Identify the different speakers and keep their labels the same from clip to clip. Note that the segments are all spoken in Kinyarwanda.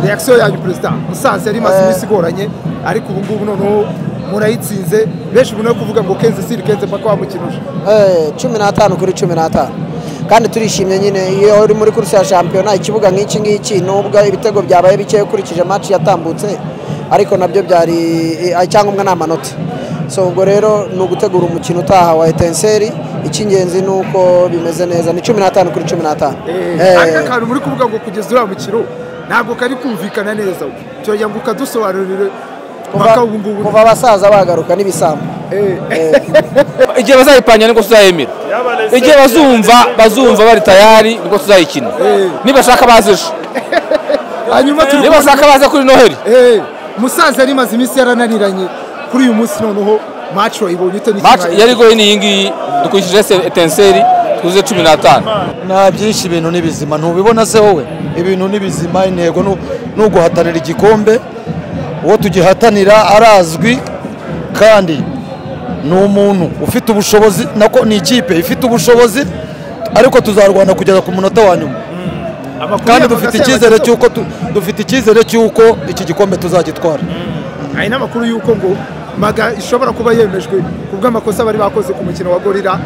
Speaker 1: reakisiyo yanyu perezida musanze yari imaze iminsi igoranye ariko ubu ngubu noneho murayitsinze benshi ubona kuvuga ngo kenze siri kenze mpaka wamukinuje
Speaker 2: cumi n'atanu kuri cumi n'atanu kandi turishimye nyine iyo uri muri kursi ya shampiyona ikibuga nk'iki ngiki nubwo ibitego byabaye bikeya ukurikije match yatambutse ariko nabyo byari icyangombwa ni amanota so ubwo rero ni ugutegura umukino utaha wa etenseri icy'ingenzi ni uko bimeze neza ni cumi n'atanu kuri cumi n'atanu
Speaker 1: aka kantu muri kuvuga ngo kugeza uriya mukino ntabwo kari kumvikana neza turagira ngo ukadusobanurire
Speaker 2: Kuva- kuva abasaza bagaruka n'ibisambo
Speaker 3: igihe bazayipanya nibwo tuzayemera igihe bazumva bazumva bari tayari nibwo tuzayikina nibashaka baze ejo
Speaker 1: hanyuma turi kubona-
Speaker 3: nibashaka baze kuri noheli
Speaker 1: Eh, musanze yari imaze iminsi yarananiranye kuri uyu munsi noneho maci wayibonye ute
Speaker 3: match
Speaker 1: n'ikibaye
Speaker 3: yari igoye ni iyi ngiyi dukurikije se- etenseri tuze cumi n'atanu
Speaker 4: nta byinshi ibintu ni bizima ntubibona se wowe ibintu ni bizima intego ni- ni uguhatanira igikombe uwo tugihatanira arazwi kandi ni umuntu ufite ubushobozi nako ni ikipe ifite ubushobozi ariko tuzarwana kugeza ku munota wa nyuma
Speaker 1: Amakuru
Speaker 4: kandi
Speaker 1: yavaga
Speaker 4: dufite
Speaker 1: se
Speaker 4: icyizere
Speaker 1: yabagezeho.
Speaker 4: cy'uko tu- dufite icyizere cy'uko iki gikombe tuzagitwara
Speaker 1: hari n'amakuru y'uko ngo maga ishobora kuba yemejwe ku bw'amakosa bari bakoze ku mukino wa gorira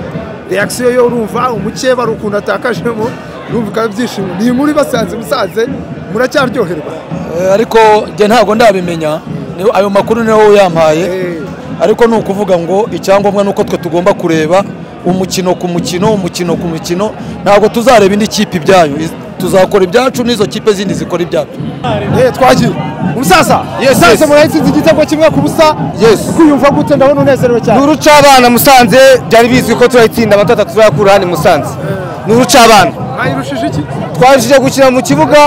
Speaker 1: reakisiyo yo urumva umukeba ari ukuntu atakajemo urumva ukaba ibyishimo ni inkuru ibasanze musanze muracyaryoherwa
Speaker 4: Eh, ariko njye ntabwo ndabimenya Ni- ayo makuru niwe uyampaye
Speaker 1: Eh.
Speaker 4: ariko ni ukuvuga ngo icyangombwa ni uko twe tugomba kureba umukino ku mukino umukino ku mukino ntabwo tuzareba indi kipe ibyayo Iz- tuzakora ibyacu n'izo kipe zindi zikora ibyacu
Speaker 1: Eh, twagiye umusaza
Speaker 4: Yes,
Speaker 1: musanze
Speaker 4: yes.
Speaker 1: murayitsinze igitego kimwe ku busa
Speaker 4: Yes.
Speaker 1: kwiyumva gute ndabona unezerewe cyane
Speaker 5: urucabana musanze byari bizwi ko turayitsinda amatatu atatu tuzayakura hano i musanze ni urucabana
Speaker 1: mwayirushije iki
Speaker 5: twabashije gukina mu kibuga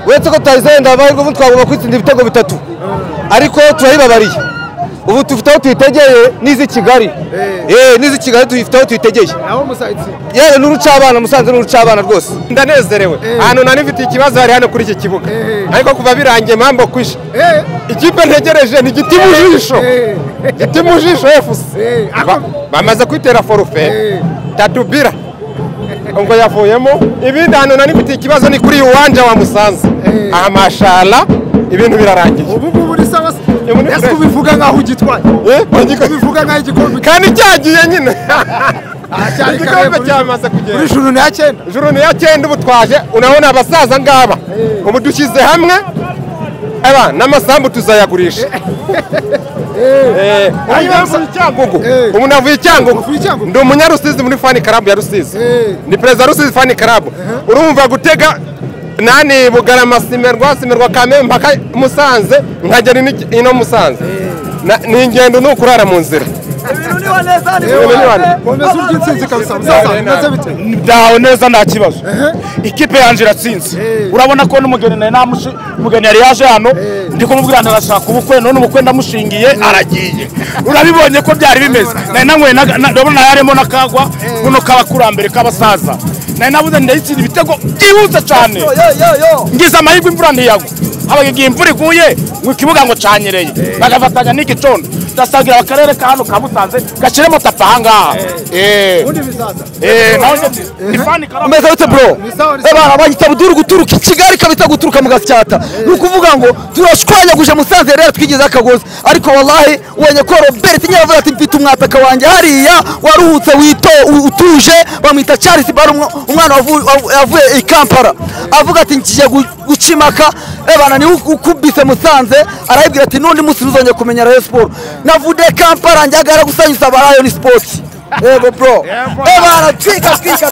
Speaker 5: uretse ko tutari zenda amahirwe ubu twagomba kwitsinda ibitego bitatu ariko turayibabariye ubu dufite aho tuyitegeye n'iz'i kigali Eh, n'iz'i kigali dufite aho tuyitegeye
Speaker 1: naho muzayitsinda
Speaker 5: yewe ni urucabana musanze ni urucabana rwose ndanezerewe
Speaker 1: Eh.
Speaker 5: ahantu nari mfite ikibazo hari hano kuri iki kibuga
Speaker 1: Eh.
Speaker 5: ariko kuva birangiye mpambo kwishe
Speaker 1: Eh.
Speaker 5: ikipe ntegereje ni igiti mu jisho
Speaker 1: Eh.
Speaker 5: igiti mu jisho
Speaker 1: Eh.
Speaker 5: efuse Ba- bamaze kwitera
Speaker 1: Eh.
Speaker 5: forufe tatubira ubwo yavuyemo ibindi ahantu nari mfite ikibazo ni kuri uyu wanja wa musanze
Speaker 1: Eh.
Speaker 5: aha mashara ibintu birarangiye
Speaker 1: ubu ngubu ni sawa se
Speaker 5: muri
Speaker 1: ese
Speaker 5: fresh.
Speaker 1: ubivuga nk'aho ugitwaye
Speaker 5: Eh,
Speaker 1: ubivuga nk'aho igikombe
Speaker 5: kandi cyagiye nyine
Speaker 1: cyari kare
Speaker 5: igikombe
Speaker 1: muri-
Speaker 5: cyamaze kugenda
Speaker 1: muri juru ni ya cyenda
Speaker 5: ijoro ni iya cyenda ubu twaje urabona abasaza ngaba ubu dushyize hamwe aba n'amasambu tuzayagurisha Eh, hanyuma mvuye Cyangugu.
Speaker 1: Eh.
Speaker 5: ubu navuye Cyangugu.
Speaker 1: Uvuye Cyangugu.
Speaker 5: ndi umunyarusizi muri fani karabu ya rusizi
Speaker 1: Eh.
Speaker 5: ni perezida wa rusizi fani karabu urumva gutega nani bugarama simerwa simerwa kame mpaka musanze nkagera ino- ino musanze Na- ni ingendo ni ukurara mu nzira
Speaker 1: Yewe,
Speaker 5: Miliyoni.
Speaker 1: bomeze urw'intsinzi kabisa musaza bimeze bite
Speaker 6: ndahawe neza nta kibazo ikipe yanjye iratsinze urabona ko n'umugeni nari namushi umugeni yari yaje hano ndi kumubwira ngo arashaka ubukwe none ubukwe ndamushingiye aragiye urabibonye ko byari bimeze nari nanyweye na- na- ndabona yarimo n'akagwa buno k'abakurambere k'abasaza nari nabuze ndayitsinda ibitego byihuse cyane ngize amahirwe imvura ntiyagwa habaga igihe imvura iguye mu kibuga ngo canyereye bagafatanya n'iki condo ndasagira akarere ka hano ka musanze gashyiremo tapi ahangaha Eh.
Speaker 1: ubundi bisaza
Speaker 6: Eh, naho njye nti, ni fani karamu
Speaker 4: umeze gute bro
Speaker 1: sawa, ni sawa.
Speaker 4: abantu bagita buduru guturuka i kigali kabita guturuka mu gasyata ni ukuvuga ngo turashwanyaguje musanze rero twigize akagozi ariko wallahi ubonye ko robert nyiravuga ati mfite umwataka wanjye hariya waruhutse wito u- utuje bamwita charles bar umwana wavu- wavu- yavuye i kampala avuga ati ngiye gu- gucimaka ebana niwe ukubise musanze arayibwira ati n'undi munsi ntuzongeye kumenya rayon siporo navude kampala njyagara gusanyuza aba rayon sports yego bro ebana twika twika